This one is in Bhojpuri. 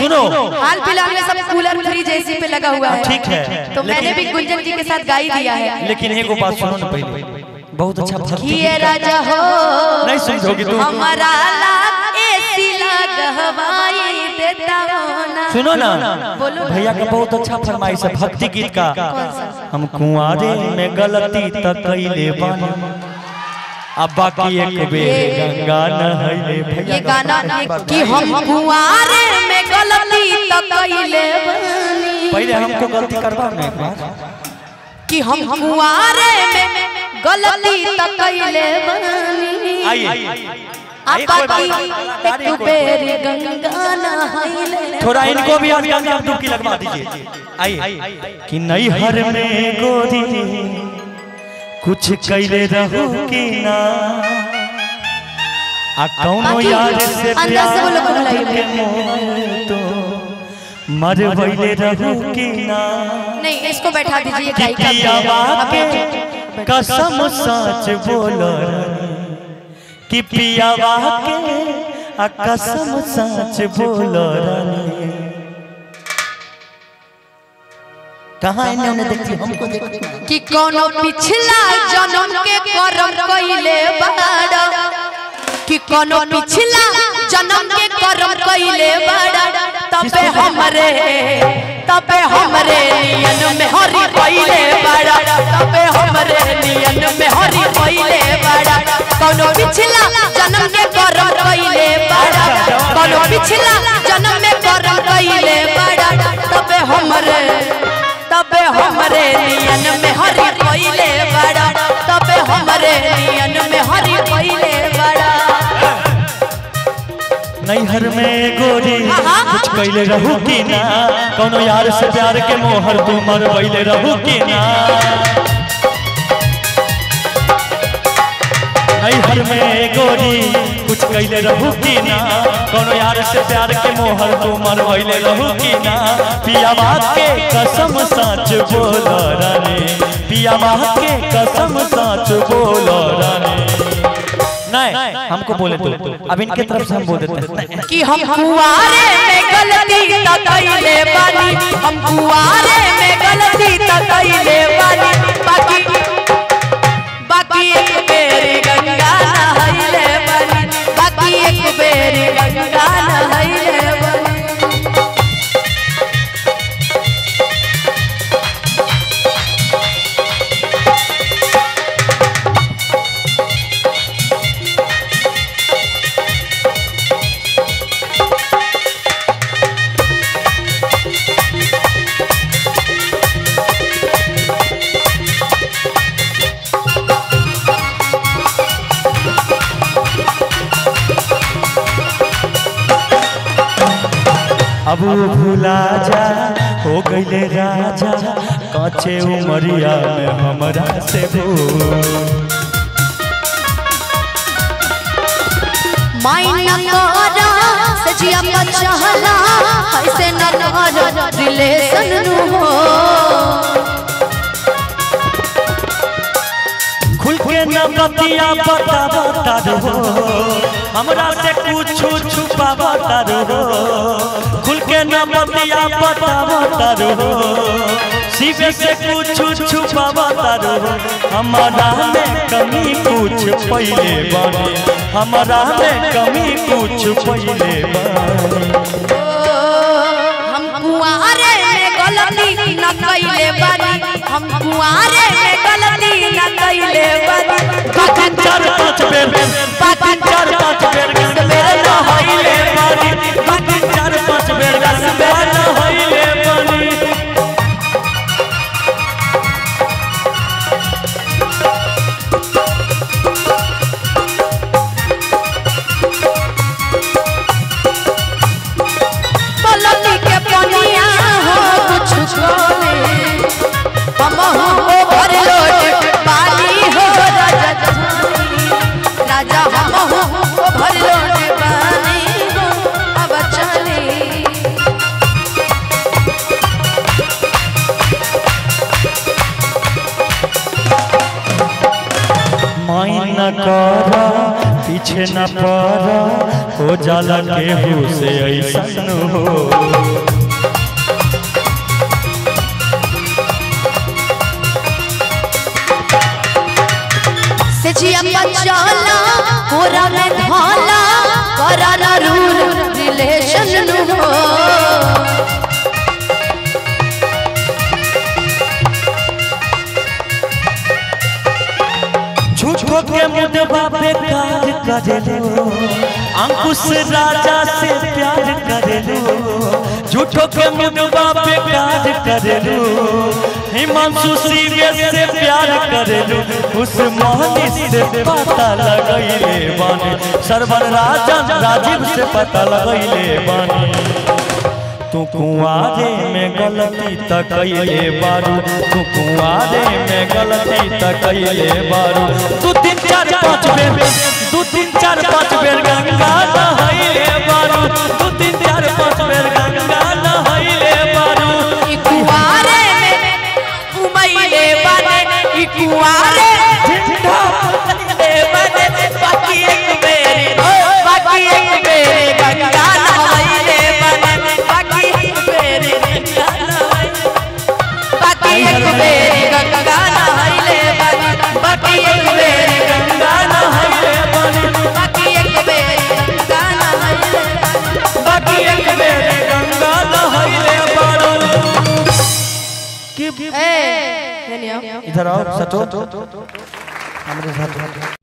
सुनो हाल फिलहाल में सब कूलर फ्रिज एसी पे लगा हुआ है ठीक है तो मैंने भी गुंजन जी के साथ गाई दिया है लेकिन एगो बात सुनो ना पहले बहुत अच्छा भक्ति किए राजा हो नहीं समझोगी तुम हमारा लाख एसी लगवाई देता हो ना सुनो ना बोलो ना। भैया का बहुत अच्छा फरमाइश है भक्ति गीत का हम कुंवारे में गलती त कैले बानी अब बाकी एक बेर गंगा नहैले ये भैया गाना ये कि हम कुंवारे में गलती तो कैले बानी पहले हमको गलती करवा में एक बार कि हम कुंवारे में गलती तो कैले बानी आइए अब बाकी एक बेर गंगा नहैले थोड़ा इनको भी आज गंगा में डुबकी लगवा दीजिए आइए कि नहीं हर में गोरी कुछ कैले रहू कि ना आ कौनो बाकी यार से अंदर से वो लोग प्यार बुलाइए। के मोह तो मर वैले रहू कि ना नहीं इसको बैठा दीजिए कि गायिका पियावा को। के कसम सच बोल कि पियावा के आ कसम सच बोल कहाँ इन्हें उन्हें देखती हमको देखती कि कोनो पिछला जन्म के कर्म कइले बाड़ा कि कोनो पिछला जन्म के कर्म कइले बाड़ा तबे हमरे तबे हमरे नियन में हरि पइले बाड़ा तबे हमरे नियन में हरि पइले बाड़ा कोनो पिछला जन्म के कर्म कइले बाड़ा कोनो पिछला जन्म में कर्म कइले बाड़ा तबे हमरे तबे हमरे नियन में हरि पइले बड़ा तबे हमरे नियन में हरि पइले बड़ा नैहर में गोरी हाँ। कुछ कैले रहू कि ना कोनो यार से प्यार के मोहर तू मर वैले रहू कि ना नैहर में गोरी कुछ कैले रहू कि ना कोनो यार से प्यार के मोहर तू मर वैले रहू कि ना पिया बात के कसम सच बोल रानी पिया बात के कसम सच बोल रानी नहीं हमको बोले तो अब इनके तरफ से हम बोल देते हैं कि हम कुआरे में गलती त कइले बानी हम कुआरे में गलती त कइले बानी बाकी बाकी एक बेरी गंगा नहइले बानी बाकी एक बेरी गंगा नहइले बानी अब वो भुला जा हो गईले राजा काचे उमरिया में हमरा से भूल माइन करा सजिया पचहला ऐसे न नर रिलेशन नु हो खुल के न बतिया बता बता रहो हमरा से कुछ छुपा बता रहो खुल के न बतिया बता बता रहो शिव से कुछ छुपा बता रहो हमारा में कमी कुछ पहले बने हमारा में कमी कुछ पहले बने हम कुआरे में गलती न कइले बानी हम कुआरे में गलती न कइले बानी बाकी चार पाँच बेर बाकी चार पाँच बेर गंगा नहाइले बानी बाकी चार पाँच बेर गंगा नहाइले बानी पलटी के पनिया हो कुछ छोले हम हो ओवर लोड पानी हो राजा जानी राजा हम हो ओवर लोड पानी हो अब चले माइन कर पीछे न पड़ हो जाला केहू से ऐसन हो से जिया चला कोरा में धाला करा ना रूल रिलेशन नु हो झूठो के मुदबा बेकार करे लो अंकुश राजा से प्यार करे लो झूठो के मुदबा बेकार करे लो हिमांशु सीवे से प्यार करे लो उस मोहनी से पता लगैले बानी सरवर राजा राजीव से पता लगैले बानी तू कुआरे में गलती त कैले बारू तू कुआरे में गलती त कैले बारू तू तीन चार पाँच बेर दू तीन चार पाँच बेर गंगा नहैले बारू दू तीन चार पाँच बेर गंगा नहैले बारू ई कुआरे में उमैले बने ई कुआरे झिंडा ले बने बाकी एक बेरी बाकी एक बेरी गंगा नहैले बने बाकी एक बेरी गंगा नहैले बाकी एक बेरी गंगा नहैले बने बाकी एक बेरी गंगा नहैले बारू बाकी एक बेरी गंगा नहैले बने बाकी एक बेर गंगा नहैले बारू ए हेनिया इधर आओ सटो हमारे साथ